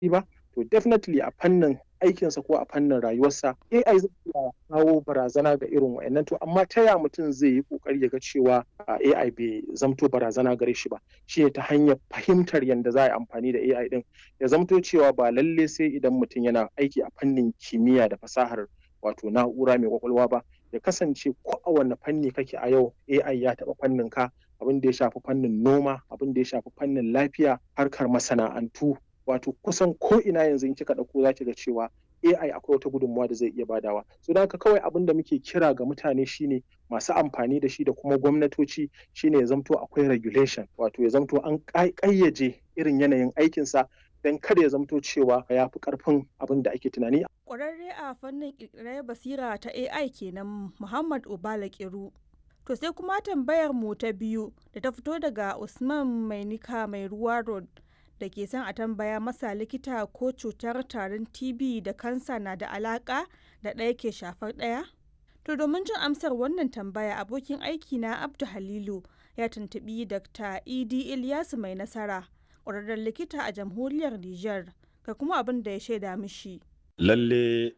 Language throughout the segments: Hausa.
ba to definitely a fannin aikinsa ko a fannin rayuwarsa AI zai iya kawo barazana ga irin wa'annan to amma ta ya mutum zai yi kokari ya ga cewa AI bai zamto barazana gare shi ba shi ta hanyar fahimtar yadda za a yi amfani da AI din ya zamto cewa ba lalle sai idan mutum yana aiki a fannin kimiyya da fasahar wato na'ura mai kwakwalwa ba ya kasance ko a wanne fanni kake a yau AI ya taɓa fannin ka abin da ya shafi fannin noma abin da ya shafi fannin lafiya harkar masana'antu wato kusan ko ina yanzu in kika ɗauko za ki ga cewa AI akwai wata gudunmawa da zai iya badawa so da haka kawai abin da muke kira ga mutane shine masu amfani da shi da kuma gwamnatoci shine ya zamto akwai regulation wato ya zamto an ƙayyaje irin yanayin aikinsa don kada ya zamto cewa ya fi ƙarfin abin da ake tunani. Ƙwararre a fannin ƙirƙirar basira ta AI kenan Muhammad Obala Kiru. To sai kuma tambayar mu ta biyu da ta fito daga Usman Mainika mai ruwa road da ke son a tambaya masa likita ko cutar tarin TB da kansa na da alaka da ɗaya ke shafar ɗaya? To domin jin amsar wannan tambaya abokin aiki na Abdu Halilu ya tuntubi Dr. Idi Ilyasu mai nasara ƙwararren likita a jamhuriyar Nijar ga kuma abin da ya shaida mishi. Lalle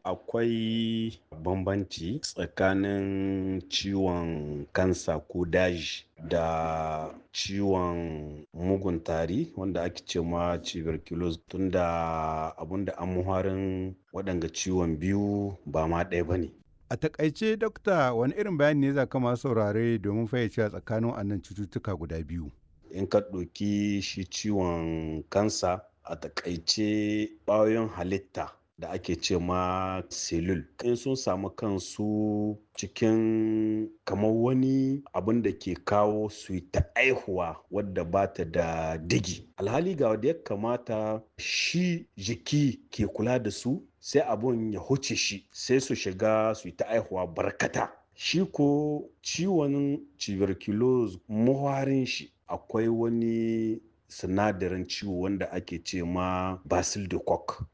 akwai bambanci tsakanin ciwon kansa ko daji da ciwon mugun tari wanda ake ce ma tuberculosis tunda abinda an muharin waɗanga ciwon biyu ba ma ɗaya ba ne. A takaice dokta wani irin bayani ne za kama saurare domin fayyace tsakanin annan cututtuka guda biyu. In ka ɗauki shi ciwon kansa a takaice ɓayoyin halitta da ake ce ma selul in sun samu kansu cikin kamar wani abin da ke kawo su ta aihuwa wadda ba ta da digi alhali ga wadda ya kamata shi jiki ke kula da su sai abun ya huce shi sai su shiga su ta aihuwa barkata shi ko ciwon tuberculosis muharin shi akwai wani sinadarin ciwo wanda ake ce ma basil de coq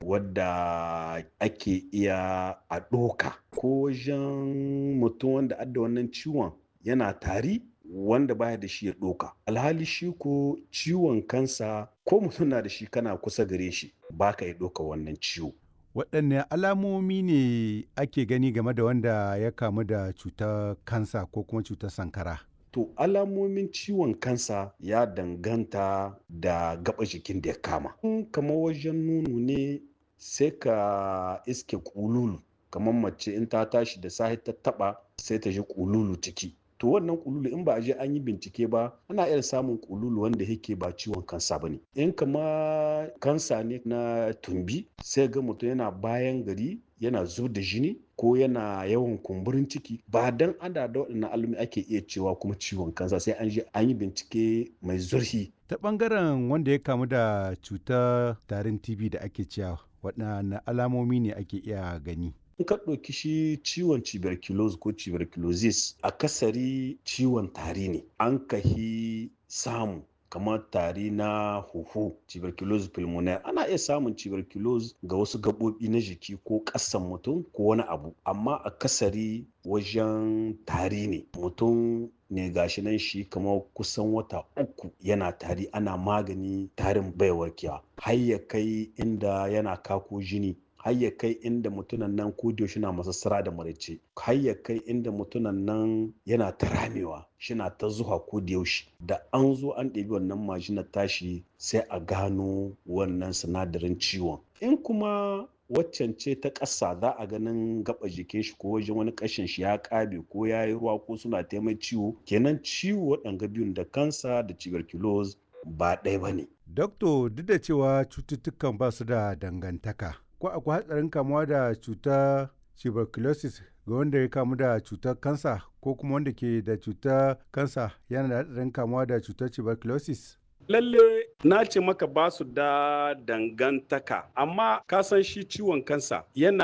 wadda ake iya a ɗoka ko wajen mutum wanda adda wannan ciwon yana tari wanda baya da shi ya ɗoka alhali shi ko ciwon kansa ko mutum na da shi kana kusa gare shi baka ya ɗoka wannan ciwo waɗanne alamomi ne ake gani game da wanda ya kamu da cutar kansa ko kuma cutar sankara To alamomin ciwon kansa ya danganta da gaba jikin da ya kama. kamar wajen nunu ne sai ka iske kululu kamar mace in ta tashi da sahi ta taba sai ta ji kululu ciki. To wannan kululu in ba a je an yi bincike ba ana iya samun kululu wanda yake ba ciwon kansa ba ne. In kama kansa ne na tumbi sai ga mutum yana bayan gari yana zub da jini ko yana yawan kumburin ciki ba dan ada da waɗannan alumi ake iya cewa kuma ciwon kansa sai an je an yi bincike mai zurfi. Ta ɓangaren wanda ya kamu da cutar tarin TB da ake cewa waɗanne alamomi ne ake iya gani? in ka ɗauki shi ciwon tuberculosis ko tuberculosis akasari ciwon tari ne an kahi samu kamar tari na huhu tuberculosis pulmonaire ana iya samun tuberculosis ga wasu gaɓoɓi na jiki ko ƙasan mutum ko wani abu amma akasari wajen tari ne mutum ne gashi nan shi kamar kusan wata uku yana tari ana magani tarin bai warkewa har ya kai inda yana kako jini har ya kai inda mutunan nan ko da na masassara da maraice har ya kai inda mutunan nan yana ta ramewa shina ta zuwa ko da yaushe da an zo an ɗebi wannan majinar tashi sai a gano wannan sinadarin ciwon in kuma waccan ce ta ƙasa za a ganin gaba jikin shi ko wajen wani ƙashin shi ya ƙabe ko ya yi ruwa ko suna taimai ciwo kenan ciwo waɗanga biyun da kansa da tuberculosis ba ɗaya ba ne. Dokto duk da cewa cututtukan ba su da dangantaka ko akwai hatsarin kamuwa da cutar tuberculosis ga wanda ya kamu da cutar kansa ko kuma wanda ke da cutar kansa yana da hatsarin kamuwa da cutar tuberculosis? lalle na ce maka ba su da dangantaka amma ka san shi ciwon kansa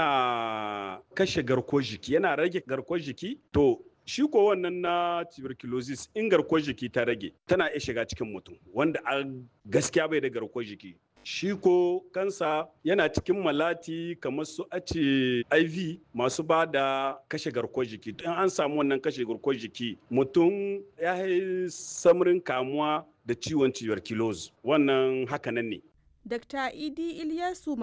yana kashe garkuwar jiki yana rage garkuwar jiki to shi ko wannan na tuberculosis in garkuwar jiki ta rage tana iya shiga cikin mutum wanda a gaskiya bai da garkuwar jiki shi ko kansa yana cikin malati kamar su ace iv masu ba da kashe garkuwar jiki in an samu wannan kashe garkuwar jiki mutum ya yi samarin kamuwa da ciwon tuberculosis wannan hakanan ne Dr. Idi Ilyasu